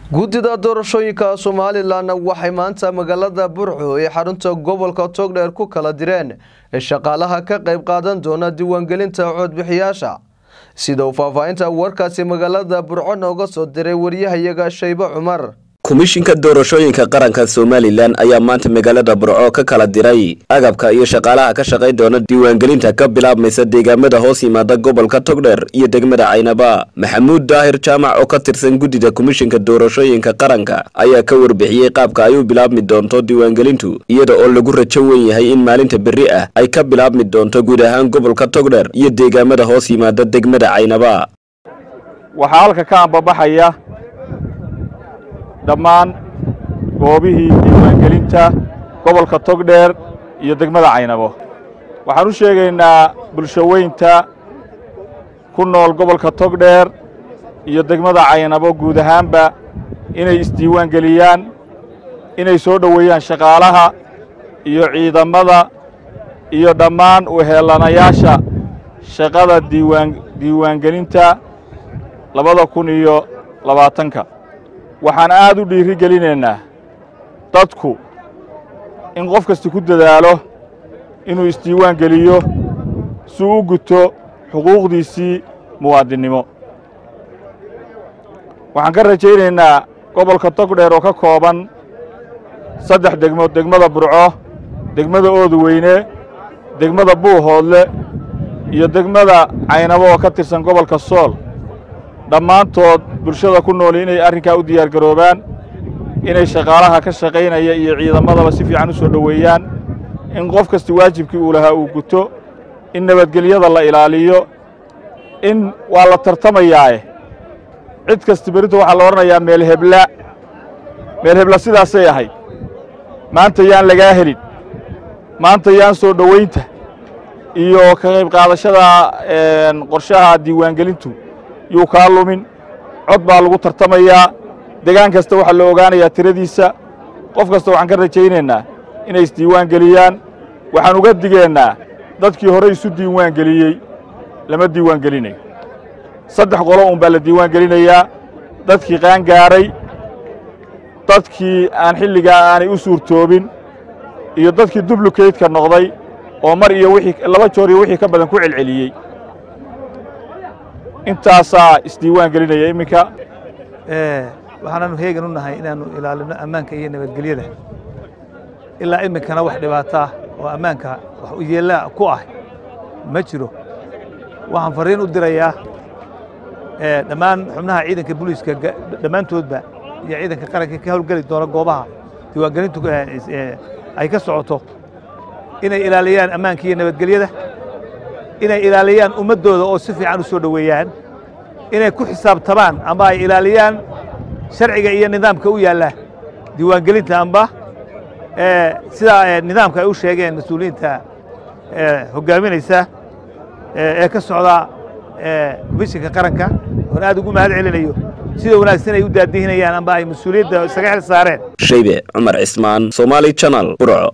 guddida doorashooyinka somalilan waxay maanta magaalada burco ee xarunta gobolka togdheer ku kala direen shaqaalaha ka qayb qaadan doona diiwaangelinta codbixiyaasha sida uu faahfaahinta warkaasi magaalada burco nooga soo diray waryahayaga shaybe cumar komishinka doorashooyinka qaranka somalilan ayaa maanta magaalada burco ka kala diray agabka iyo shaqaalaha ka shaqayn doona diiwaangelinta ka bilaabmaysa deegaamada hoos yimaada gobolka togdheer iyo degmada caynaba maxamuud daahir jaamac oo ka tirsan guddida komishinka doorashooyinka qaranka ayaa ka warbixiyey qaabka ay u bilaabmi doonto diiwaangelintu iyada oo lagu rajo wen yahay in maalinta berri ah ay ka bilaabmi doonto guud ahaan gobolka togdheer iyo deegaamada hoos yimaada degmada caynaba waxaa halka ka ambabaxaya dhammaan goobihii diiwaangelinta gobolka togdheer iyo degmada caynabo waxaan u sheegaynaa bulshoweynta ku nool gobolka togdheer iyo degmada caynabo guud ahaanba inay isdiiwaangeliyaan inay soo dhoweeyaan shaqaalaha iyo ciidamada iyo dhammaan uheelanayaasha shaqada diiwaan diiwaangelinta labada kun iyo labaatanka waxaan aad u dhiiri gelinaynaa dadku in qof kasta ku dadaalo inuu isdiiwaan geliyo si u guto xuquuqdiisii muwaadinnimo waxaan ka rajaynaynaa gobolka togdheer oo ka kooban saddex degmo degmada burco degmada oodweyne degmada buuhoodle iyo degmada caynabo oo ka tirsan gobolka sool dhammaantood bulshada ku nool inay arrinkaa u diyaargaroobaan inay shaqaalaha ka shaqaynaya iyo ciidamadaba si fiican u soo dhoweeyaan in qof kasta waajibkii uu lahaa uu guto in nabadgelyada la ilaaliyo in waa la tartamayaae cid kasta berrinta waxaa la odhanayaa meel hebla meel hebla sidaasay ahayd maanta yaan lagaa helin maanta yaan soo dhowaynta iyo ka qayb qaadashada qorshaha diiwaangelintu yuu kaa lumin cod baa lagu tartamayaa degaan kasta waxaa la ogaanayaa tiradiisa qof kasta waxaan ka rajaynaynaa inay isdiiwaan geliyaan waxaan uga digeennaa dadkii hore isu diiwaan geliyey lama diiwaan gelinayo saddex qolo un baa la diiwaan gelinayaa dadkii qaangaaray dadkii aan xilligaa aanay u suurtoobin iyo dadkii dublukeydka noqday oo mar iyo wixii laba joor iyo wixii ka badan ku celceliyey intaasaa isdiiwaan gelinaya iminka waxaanaanu heegan u nahay inaannu ilaalino ammaanka iyo nabadgelyada ilaa iminkana wax dhibaataa oo ammaanka wax u yeellaa ku ah ma jiro waxaan farriin u dirayaa dhammaan xubnaha ciidanka booliiska dhammaantoodba iyo ciidanka qaranka ka howlgeli doona goobaha diiwaangelintu ay ka socoto inay ilaaliyaan ammaanka iyo nabadgelyada inay ilaaliyaan ummaddooda oo si fiican u soo dhoweeyaan inay ku xisaabtamaan amba ay ilaaliyaan sharciga iyo nidaamka u yaalla diiwaangelinta amba sidaa nidaamka ay u sheegeen mas-uuliyiinta hoggaaminaysa ee ka socda komishinka qaranka oon aad ugu mahad celinayo sida wanaagsan ay u daadihinayaan amba ay mas-uuliyadda isaga xil saareen shaybe cumar cismaan somaali janal burco